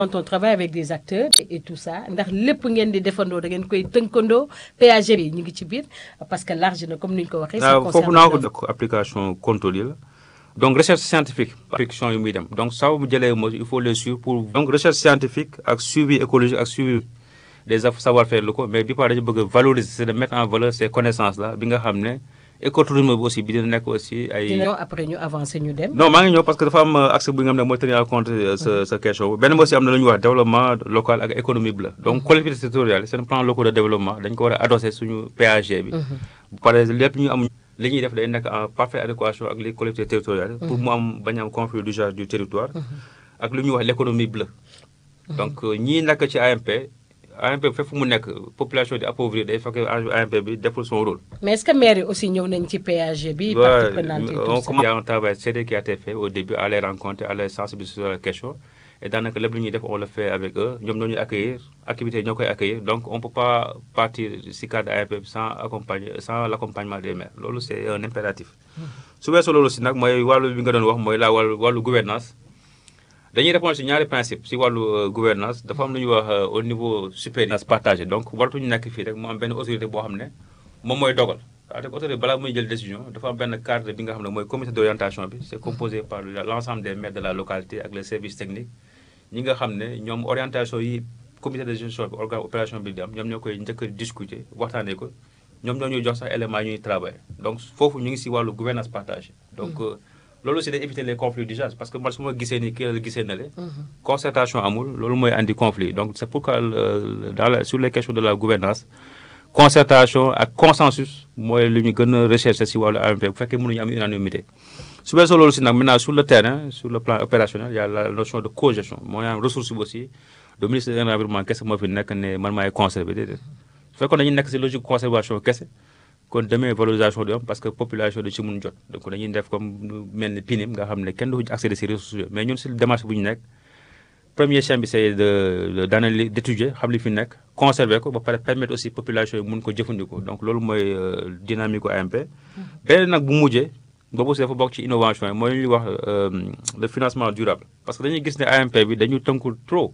quand on travaille avec des acteurs et tout ça ndax lépp ngeen di defandoo da ngeen koy tënkandoo péage bi ñu ngi ci biir parce que large na comme ni ñu ko waxee. ça waaw foofu naa ko def application contrôle yi la donc recherche scientifique application yu muy dem donc saa bu jëlee mo il faut les suivre pour. donc recherche scientifique ak suivi écologique ak suivi des savoir-faire locaux mais bi par dañu bëgg a valoriser c'est de mettre en valeur ces connaissances là bi nga xam ne écotourisme bi aussi bi dina nekk aussi ay. dina après ñu avancer ñu dem. non maa ngi ñëw parce que dafa am accès bi nga xam ne mooy tenir en compte sa sa question benn aussi am na lu ñuy wax développement local ak économie bi la donc collectivités territoriales seen plan locaux de développement dañ ko war a adosser suñu PAG bi. bu paree lépp ñu am li ñuy def day nekk en parfaite adéquation ak les collectivités territoriales. pour mu am bañ am conflit d'usage du territoire. ak lu ñuy wax l'économie bleue. donc ñii nekk ci AMP. AMP bi fépp mu nekk population di appauvrir day fekk AMP bi deful son rôle. mais est-ce que maire yi aussi ñëw nañ ci PAG bi. partie prenante et tout ça il y a un travail sérieux qui a été fait au début à les rencontrer à les sensibiliser sur la question et daanaka lépp lu ñuy def on le fait avec eux ñoom ñoo ñuy accueillir activités yi ñoo koy accueillir donc on peut pas partir si cadre AMP bi sans accompagner sans l'accompagnement des maires loolu c'est un impératif. su weesoo loolu si nag mooy wàllu bi nga doon wax mooy la wàllu wàllu gouvernance dañuy répondre si ñaari principe si wàllu gouvernance dafa am lu ñuy wax au niveau supérieur partagé donc waratuñu nekk fii rek mu am benn autorité boo xam ne moom mooy dogal c'est-à-dire autorité balaa muy jël décision dafa am benn cadre bi nga xam ne mooy comité d'orientation bi c'est composé par l'ensemble des maires de la localité ak les services techniques ñi nga xam ne ñoom orientation yi comité de gestion bi organe opération bi di am ñoom ñoo koy njëkk a discuter waxtaanee ko ñoom ñoo ñuy jox sax éléments yi ñuy travailler donc foofu ñu ngi si wàllu gouvernance partagée donc loolu aussi day éviter les conflits d'usage parce que man su ma gisee ni kii la gisee na le concertation amul loolu mooy andi conflit donc c'est pourquoi dans la sur les questions de la gouvernance concertation ak consensus mooy lu ñu gën a rechercher si wàllu AMP bu fekkee mënuñu am unanimité su weesoo loolu si nag maintenant sur le terrain sur le plan opérationnel il y a la notion de cogestion mooy am ressource bi aussi le ministre de l'environnement kese moo fi nekk ne man maay conserver déedéet su fekkoon dañuy nekk si logique conservation kese kon demee valorisation du am parce que population du ci mun jot donc dañuy def comme mel ni PNIM nga xam ne kenn du accéder si ressources mais ñun si démarche bu ñu nekk premier chaîne bi c'est de d'analyser d'étudier xam li fi nekk conserver ko ba pare permettre aussi population yi mun ko jëfandikoo donc loolu mooy dynamique AMP beneen nag bu mujjee boobu aussi dafa bokk ci innovation yi mooy li ñuy wax le financement durable parce que dañuy gis ne AMP bi dañu tënkul trop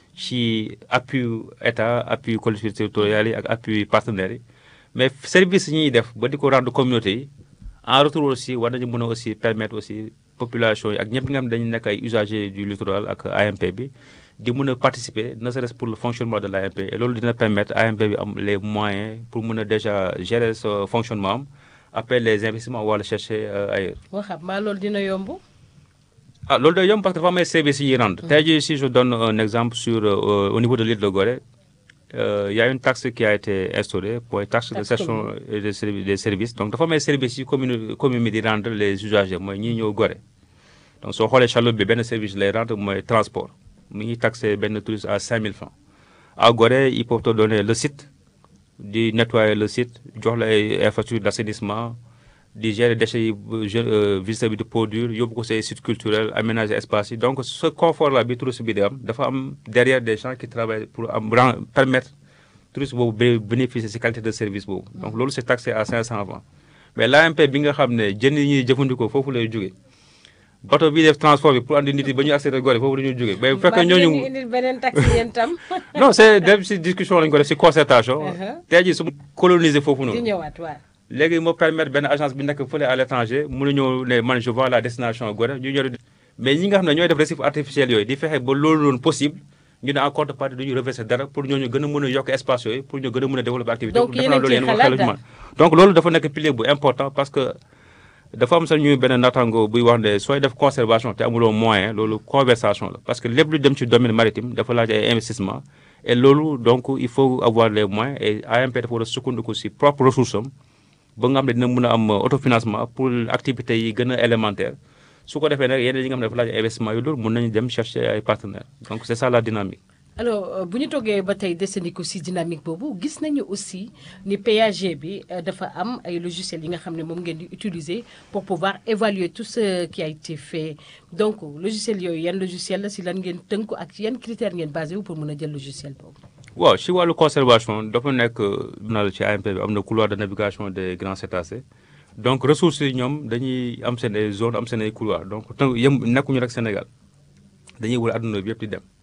ci appui état appui collectivités territoriales yi ak appui partenaires yi mais service yi ñuy def ba di ko rendre communauté yi en retour aussi war nañu mën a aussi permettre aussi population yi ak ñëpp nga xam ne dañu nekk ay usagers du littoral ak AMP bi di mën a participer ne serait-ce pour le fonctionnement de l'AMP et loolu dina permettre AMP bi am les moyens pour mën a déjà gérer ce fonctionnement am après les investissements wala chercher ailleurs. waxam maa loolu dina yomb. ah loolu day yomb parce que dafa am ay services yi rendre. tey jii si je donne un exemple sur au niveau de l'île de Gorée. il y a une taxe qui a été instaurée pour taxe de cession des services des services donc dafa am ay services yi commune commune bi di rendre les usagers mooy ñii ñëw Gorée donc soo xoolee chaloupe bi benn service lay rendre mooy transport mi ngi taxé benn touriste à 5000 francs à Gorée ils peuvent te donner le site di nettoyer le site jox la ay infrastructures d'assainissement di gérer déchets yi visiteur bi di produire yóbbu ko say sites culturels aménager espace yi donc ce confort là bi touriste bi di am dafa am derrière des gens qui travaillent pour am permettre touriste boobu bénéficier ci qualité de service boobu donc loolu c'est taxé à 500 francs mais l'AMP bi nga xam ne jën yi ñuy jëfandikoo foofu lay jógee bateau bi def transport bi pour andi nit yi ba ñu accéder Gorée foofu la ñuy jógee mais bu fekkee ñooñu indil beneen taxe yéen tam. non c'est dem ci discussion lañu ko def ci concertation tey jii su coloniser foofu noonu di ñëwaat waaw. léegi moo permettre benn agence bi nekk fële à l'étranger mun a ñëw ne man je vois la destination Gorée ñu ñëw mais ñi nga xam ne ñooy def récif artificiel yooyu di fexe ba loolu noonu possible ñu ne en contrepartie duñu reverser dara pour ñooñu gën a mën a yokk espace yooyu pour ñu gën a mën a développer activité donc yéen a ngi ciy xalaat daal donc loolu dafa nekk pilier bu important parce que dafa am sax ñu benn natango buy wax ne sooy def conservation te amuloo moyen loolu conversation la parce que lépp lu dem ci domaine maritime dafa laaj ay investissement et loolu donc il faut avoir les moyens et AMP dafa war a sukkandiku ci propre ressource am ba nga xam ne dina mën a am autofinancement pour activités yi gën a élémentaire su ko defee nag yeneen yi nga xam ne dafa laaj investissement yu loolu mën nañu dem chercher ay partenaires donc c'est ça la dynamique. alors bu ñu toggee ba tey desandiku ci dynamique boobu gis nañu aussi ni PAG bi dafa am ay logiciels yi nga xam ne moom ngeen di utiliser pour pouvoir évaluer tout ce qui a été fait donc logiciel yooyu yan logiciel la ci lan ngeen tënku ak yan critères ngeen basé wu pour mën a jël logiciel boobu. waaw ci wàllu conservation dafa nekk na la ci AMP bi am na couloir de navigation des grands cétacés donc ressources yi ñoom dañuy am seen ay zones am seen ay couloirs donc tënk yëm nekkuñu rek Sénégal dañuy wër àdduna bi yëpp di dem